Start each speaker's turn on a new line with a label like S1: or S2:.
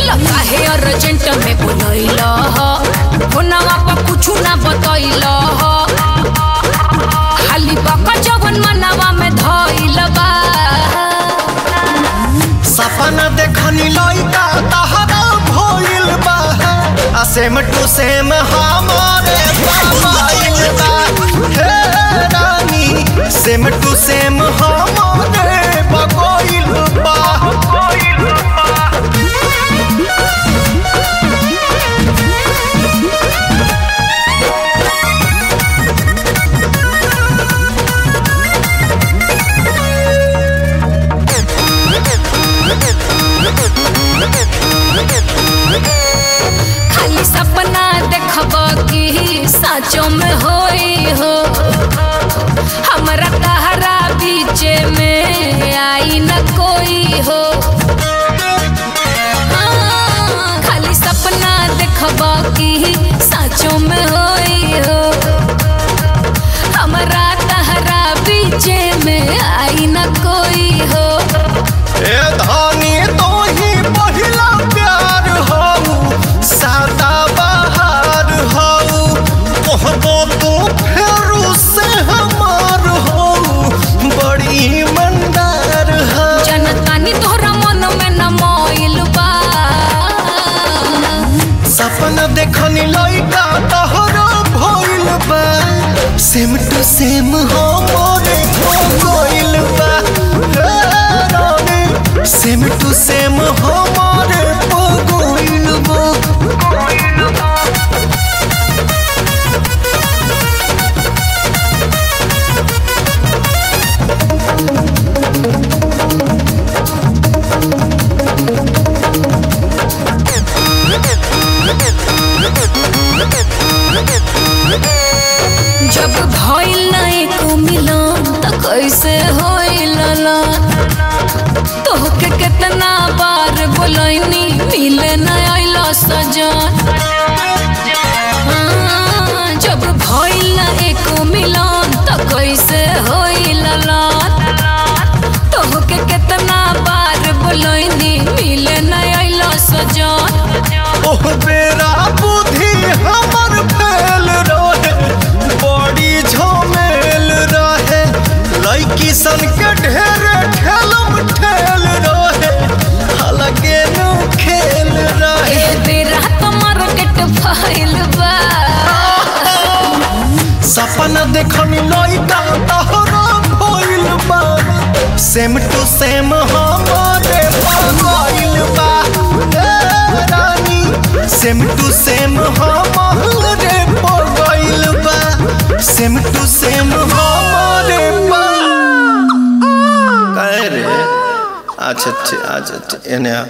S1: बोला काहे अर्जेंट में बोलैल फोनवा पर कुछु ना बतैल खाली बका जवन मनवा में धइल बा
S2: सपना देखनी लइका तहरा भइल बा आ सेम टू सेम हमारे मोबाइल बा हे रानी सेम टू सेम हमारे बगोइल बा
S1: खाली सपना देखब कि साचो में होई हो हमरा तहरा बीच में आई न कोई हो हाँ, खाली सपना देखब कि साचो में होई हो हमरा तहरा बीच में आई न कोई हो
S2: ए धानी तो ही पहिला प्यार हो सादा बहार हो कहबो तो फेरू से हमार हो बड़ी मंदार हो
S1: जनतानी तोहरा मन में न मोइल बा
S2: सपना देखनी लइका तहरा भइल बा सेम टू सेम हो मोरे हो गइल बा हे रानी सेम टू सेम हो मोरे हो गइल बा
S1: जब भइल ना एको मिलन त कैसे होइल ना तोहके कितना बार बोलैनी मिले न आइल सजन हाँ, जब भइल ना एको मिलन त कैसे होइल ना तोहके कितना बार बोलैनी मिले न आइल सजन
S2: ओह बेरा बुद्धि हमर फेल रहे बड़ी झमेल रहे लड़की सन के ढेरे ठेलम ठेल रहे अलगे नु खेल रहे
S1: ए बेरा त मार्केट फैल बा
S2: सपना देखनी लइका तहरा भइल बा सेम टू सेम हमारे भइल बा ए रानी सेम टू सेम हमारे भइल बा सेम टू सेम हमारे बा काहे रे अच्छा अच्छा अच्छा एने आ।